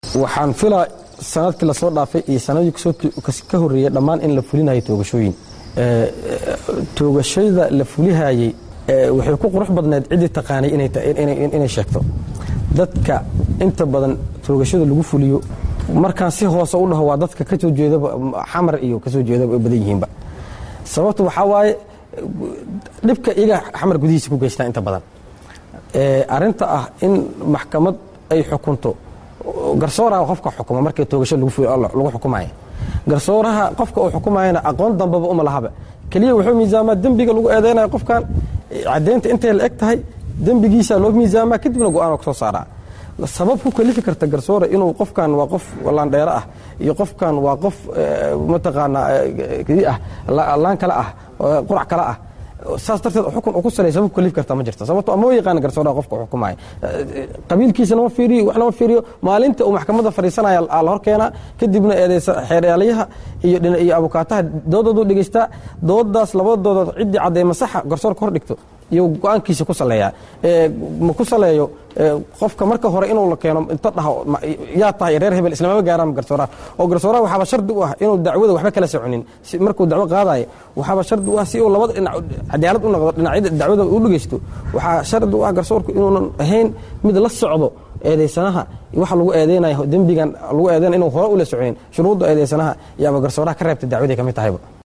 waxaan filaa sanadkii lasoo dhaafay iyo sanadii ka horreeyey dhammaan in la fulinayo toogashooyin toogashada la fulihayey waxay ku qurux badneed ciddii taqaanay inay sheegto dadka inta badan toogashada lagu fuliyo markaan si hoose u dhaho waa dadka ka soo jeedaba xamar iyo ka soo jeedaba ay badan yihiinba sababta waxaa waaye dhibka iyaga xamar gudihiisa ku geystaa inta badan arinta ah in maxkamad ay xukunto garsooraha qofka xukuma markii toogasho lagu xukumaya garsooraha qofka uu xukumayana aqoon dambaba uma lahaba keliya wuxuu miisaamaa dembiga lagu eedaynaya qofkan caddeynta intay la eg tahay dembigiisa loo miisaamaa kadibna go-aan ka soo saaraa sabab ku kalifi karta garsoore inuu qofkan waa qof laandheero ah iyo qofkan waa qof mataqaanaa ah laan kale ah qurac kale ah saas darteed xukun uu ku salay sabab kalif karta ma jirto sababto ma yaqaan garsooraha qofka xukumaya qabiilkiisa lama fiiriyo wax lama fiiriyo maalinta uu maxkamadda fadhiisanaya aa la hor keenaa kadibna eedeysa xeeryaalayaha iyo iyo abukaataha doodoodu dhegeystaa doodaas labadooda ciddii caddeema saxa garsoorka hor dhigto iyo go-aankiisa ku saleeyaa ma ku saleeyo qofka marka hore inuu la keeno inta dhaho yaa tahay reer hebel islamama gaaraan garsooraha oo garsooraha waxaaba shardi u ah inuu dacwada waxba kala soconin markuu dacwo qaadayo waxaaba shardi u ah si uu labada dhinac cadaalad u noqdo dhinacyada dacwada u dhegeysto waxaa shardi u ah garsoorku inuunan ahayn mid la socdo eedeysanaha waxa lagu eedeynayo dembigan lagu eedeynaya inuu hore ula soconin shuruudda eedeysanaha yaaba garsooraha ka reebta dacwadii ka mid tahayba